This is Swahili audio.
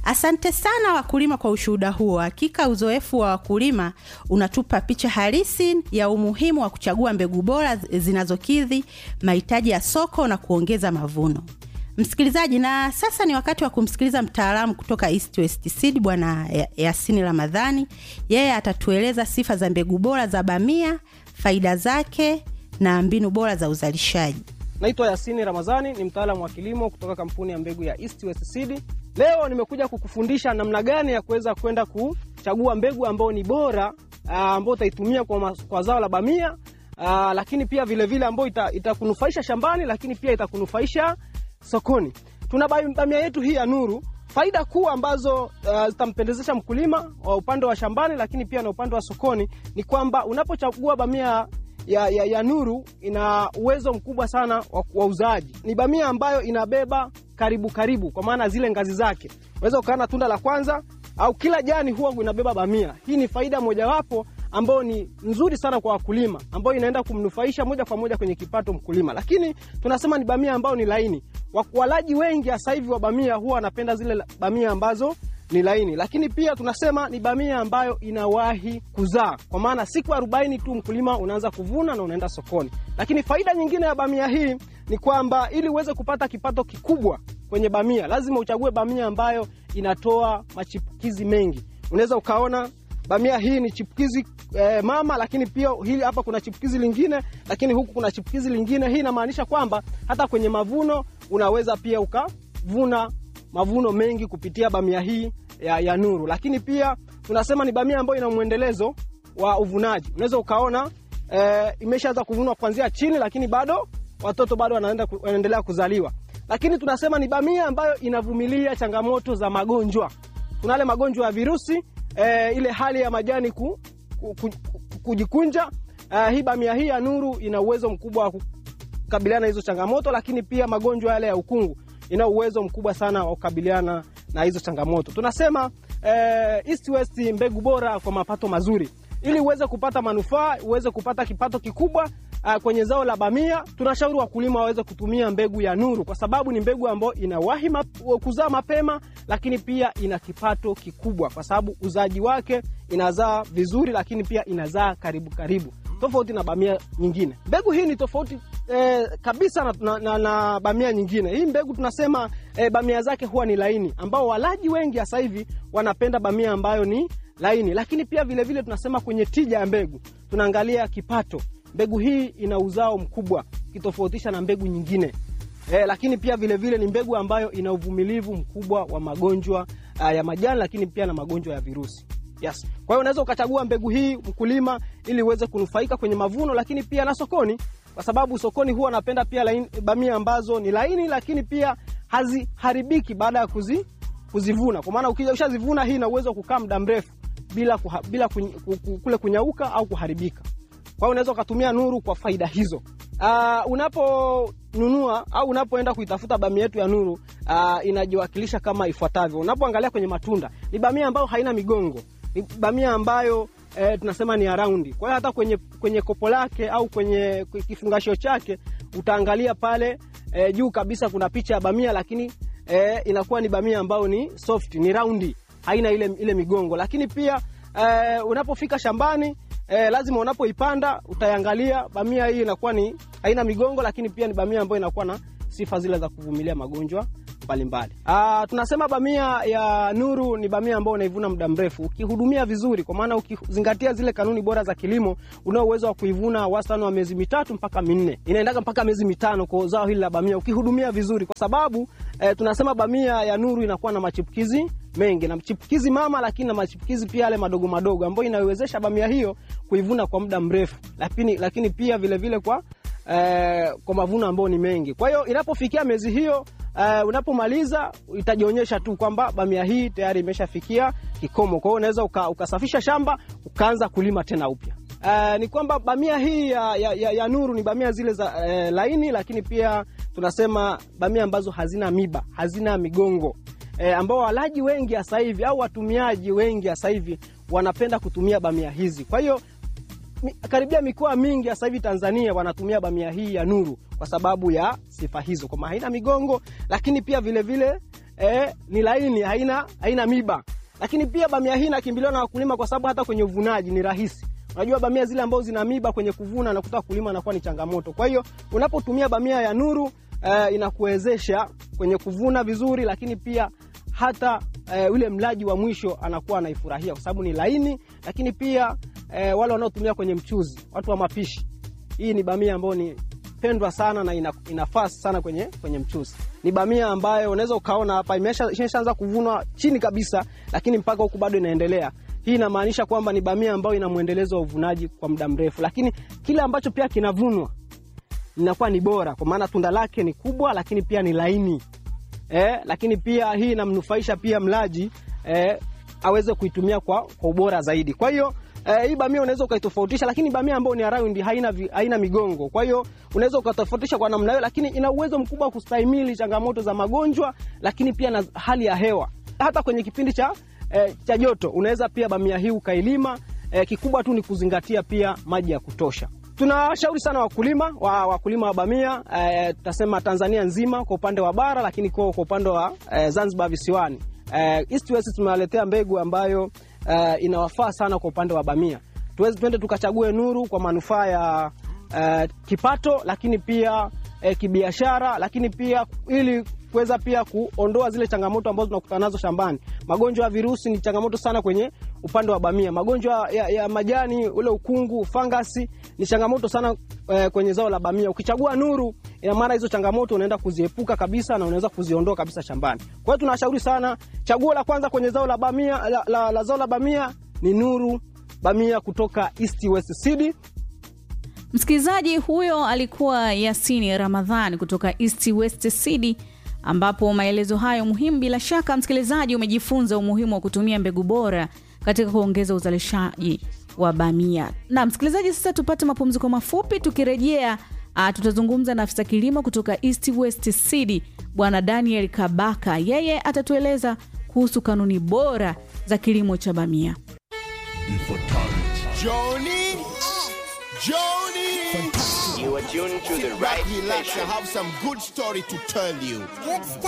Asante sana wakulima kwa ushuhuda huo. Hakika uzoefu wa wakulima unatupa picha halisi ya umuhimu wa kuchagua mbegu bora zinazokidhi mahitaji ya soko na kuongeza mavuno. Msikilizaji, na sasa ni wakati wa kumsikiliza mtaalamu kutoka East West Seed Bwana Yasini Ramadhani. Yeye atatueleza sifa za mbegu bora za bamia, faida zake na mbinu bora za uzalishaji. Naitwa Yasini Ramadhani, ni mtaalamu wa kilimo kutoka kampuni ya mbegu ya East West Seed. Leo nimekuja kukufundisha namna gani ya kuweza kwenda kuchagua mbegu ambayo ni bora, ambayo utaitumia kwa, kwa zao la bamia, aa, lakini pia vilevile ambayo itakunufaisha ita shambani, lakini pia itakunufaisha sokoni. Tuna bamia yetu hii ya Nuru. Faida kuu ambazo uh, zitampendezesha mkulima wa upande wa shambani, lakini pia na upande wa sokoni ni kwamba unapochagua bamia ya, ya, ya Nuru ina uwezo mkubwa sana wa, wa uzaaji. Ni bamia ambayo inabeba karibu karibu, kwa maana zile ngazi zake unaweza ukaona tunda la kwanza au kila jani huwa inabeba bamia. Hii ni faida mojawapo ambayo ni nzuri sana kwa wakulima, ambayo inaenda kumnufaisha moja kwa moja kwenye kipato mkulima. Lakini tunasema ni bamia ambayo ni laini. Walaji wengi sasa hivi wa bamia huwa wanapenda zile bamia ambazo ni laini, lakini pia tunasema ni bamia ambayo inawahi kuzaa, kwa maana siku arobaini tu mkulima unaanza kuvuna na unaenda sokoni. Lakini faida nyingine ya bamia hii ni kwamba ili uweze kupata kipato kikubwa kwenye bamia, lazima uchague bamia ambayo inatoa machipukizi mengi. Unaweza ukaona bamia hii ni chipukizi eh, mama, lakini pia hili hapa kuna chipukizi lingine, lakini huku kuna chipukizi lingine. Hii inamaanisha kwamba hata kwenye mavuno unaweza pia ukavuna mavuno mengi kupitia bamia hii ya, ya Nuru. Lakini pia tunasema ni bamia ambayo ina mwendelezo wa uvunaji. Unaweza ukaona eh, imeshaanza kuvunwa kuanzia chini, lakini bado watoto bado wanaenda wanaendelea kuzaliwa. Lakini tunasema ni bamia ambayo inavumilia changamoto za magonjwa. Kuna yale magonjwa ya virusi eh, ile hali ya majani ku, ku, ku, kujikunja. Eh, hii bamia hii ya Nuru ina uwezo mkubwa wa kukabiliana na hizo changamoto, lakini pia magonjwa yale ya ukungu ina uwezo mkubwa sana wa kukabiliana na hizo changamoto. Tunasema eh, East West mbegu bora kwa mapato mazuri. Ili uweze kupata manufaa, uweze kupata kipato kikubwa uh, kwenye zao la bamia, tunashauri wakulima waweze kutumia mbegu ya Nuru kwa sababu ni mbegu ambayo inawahi map, kuzaa mapema, lakini pia ina kipato kikubwa kwa sababu uzaji wake inazaa vizuri, lakini pia inazaa karibu karibu tofauti na bamia nyingine. Mbegu hii ni tofauti eh, kabisa na, na, na, na bamia nyingine. Hii mbegu tunasema eh, bamia zake huwa ni laini, ambao walaji wengi sasa hivi wanapenda bamia ambayo ni laini. Lakini pia vilevile vile tunasema kwenye tija ya mbegu tunaangalia kipato. Mbegu hii ina uzao mkubwa kitofautisha na mbegu nyingine. Eh, lakini pia vilevile vile ni mbegu ambayo ina uvumilivu mkubwa wa magonjwa uh, ya majani, lakini pia na magonjwa ya virusi. Yes. Kwa hiyo unaweza ukachagua mbegu hii mkulima, ili uweze kunufaika kwenye mavuno, lakini pia na sokoni, kwa sababu sokoni huwa anapenda pia laini, bamia ambazo ni laini, lakini pia haziharibiki baada ya kuzi, kuzivuna. Kwa maana ukija ushazivuna, hii ina uwezo wa kukaa muda mrefu bila, kuha, bila kuny, kule kunyauka au kuharibika. Kwa hiyo unaweza ukatumia Nuru kwa faida hizo. Uh, unaponunua au unapoenda kuitafuta bamia yetu ya Nuru uh, inajiwakilisha kama ifuatavyo. Unapoangalia kwenye matunda, ni bamia ambayo haina migongo ni bamia ambayo eh, tunasema ni araundi. Kwa hiyo hata kwenye, kwenye kopo lake au kwenye kifungashio chake utaangalia pale eh, juu kabisa kuna picha ya bamia, lakini eh, inakuwa ni bamia ambayo ni soft, ni raundi, haina ile, ile migongo. Lakini pia eh, unapofika shambani eh, lazima unapoipanda utaiangalia bamia hii inakuwa ni haina migongo, lakini pia ni bamia ambayo inakuwa na sifa zile za kuvumilia magonjwa mbalimbali. Ah, tunasema bamia ya Nuru ni bamia ambayo unaivuna muda mrefu ukihudumia vizuri, kwa maana ukizingatia zile kanuni bora za kilimo, unao uwezo wa kuivuna wastani wa miezi mitatu mpaka minne, inaendaga mpaka miezi mitano kwa zao hili la bamia ukihudumia vizuri, kwa sababu eh, tunasema bamia ya Nuru inakuwa na machipukizi mengi na chipukizi mama, lakini na machipukizi pia yale madogo madogo ambayo inaiwezesha bamia hiyo kuivuna kwa muda mrefu, lakini, lakini pia vilevile vile kwa Eh, kwa mavuno ambayo ni mengi. Kwa hiyo inapofikia miezi hiyo eh, unapomaliza itajionyesha tu kwamba bamia hii tayari imeshafikia kikomo. Kwa hiyo unaweza uka, ukasafisha shamba ukaanza kulima tena upya. Eh, ni kwamba bamia hii ya, ya, ya, ya Nuru ni bamia zile za eh, laini, lakini pia tunasema bamia ambazo hazina miba, hazina migongo eh, ambao walaji wengi sasa hivi au watumiaji wengi sasa hivi wanapenda kutumia bamia hizi. Kwa hiyo karibia mikoa mingi sasa hivi Tanzania wanatumia bamia hii ya Nuru kwa sababu ya sifa hizo, kwamba haina migongo, lakini pia vilevile eh, ni laini, haina, haina miba. Lakini pia bamia hii inakimbiliwa na wakulima kwa sababu hata kwenye uvunaji ni rahisi. Unajua bamia zile ambazo zina miba kwenye kuvuna nakuta wakulima anakuwa ni changamoto. Kwa hiyo unapotumia bamia ya Nuru eh, inakuwezesha kwenye kuvuna vizuri, lakini pia hata eh, ule mlaji wa mwisho anakuwa anaifurahia kwa sababu ni laini, lakini pia eh, wale wanaotumia kwenye mchuzi, watu wa mapishi, hii ni bamia ambayo ni pendwa sana na ina, inafaa sana kwenye, kwenye mchuzi. Ni bamia ambayo unaweza ukaona hapa imesha- imeshaanza kuvunwa chini kabisa, lakini mpaka huku bado inaendelea. Hii inamaanisha kwamba ni bamia ambayo ina mwendelezo wa uvunaji kwa muda mrefu, lakini kile ambacho pia kinavunwa inakuwa ni bora, kwa maana tunda lake ni kubwa, lakini pia ni laini eh, lakini pia hii inamnufaisha pia mlaji eh, aweze kuitumia kwa, kwa ubora zaidi. Kwa hiyo eh, hii bamia unaweza ukaitofautisha, lakini bamia ambayo ni ya round haina, vi- haina migongo. Kwa hiyo unaweza ukatofautisha kwa namna hiyo, lakini ina uwezo mkubwa wa kustahimili changamoto za magonjwa, lakini pia na hali ya hewa. Hata kwenye kipindi cha, eh, cha joto unaweza pia bamia hii ukailima. Eh, kikubwa tu ni kuzingatia pia maji ya kutosha. Tunawashauri sana wakulima wa wakulima wa bamia eh, tutasema Tanzania nzima kwa upande wa bara, lakini kwa, kwa upande wa eh, Zanzibar visiwani eh, East West tumewaletea mbegu ambayo eh, inawafaa sana kwa upande wa bamia. Tuweze twende tukachague Nuru kwa manufaa ya eh, kipato, lakini pia eh, kibiashara, lakini pia ili kuweza pia kuondoa zile changamoto ambazo tunakutana nazo shambani. Magonjwa ya virusi ni changamoto sana kwenye upande wa bamia. Magonjwa ya, ya majani, ule ukungu, fangasi ni changamoto sana eh, kwenye zao la bamia. Ukichagua Nuru, ina maana hizo changamoto unaenda kuziepuka kabisa na unaweza kuziondoa kabisa shambani. Kwa hiyo tunashauri sana, chaguo la kwanza kwenye zao la bamia, la, la, la zao la bamia ni Nuru bamia kutoka East West Seed. Msikilizaji huyo alikuwa Yasini Ramadhani kutoka East West Seed, ambapo maelezo hayo muhimu, bila shaka msikilizaji umejifunza umuhimu wa kutumia mbegu bora katika kuongeza uzalishaji wa bamia. Na msikilizaji, sasa tupate mapumziko mafupi. Tukirejea uh, tutazungumza na afisa kilimo kutoka East West Seed, Bwana Daniel Kabaka. Yeye atatueleza kuhusu kanuni bora za kilimo cha bamia. Joni, Joni. You are tuned to the Sit right back, relax. I station. have some good story to tell you.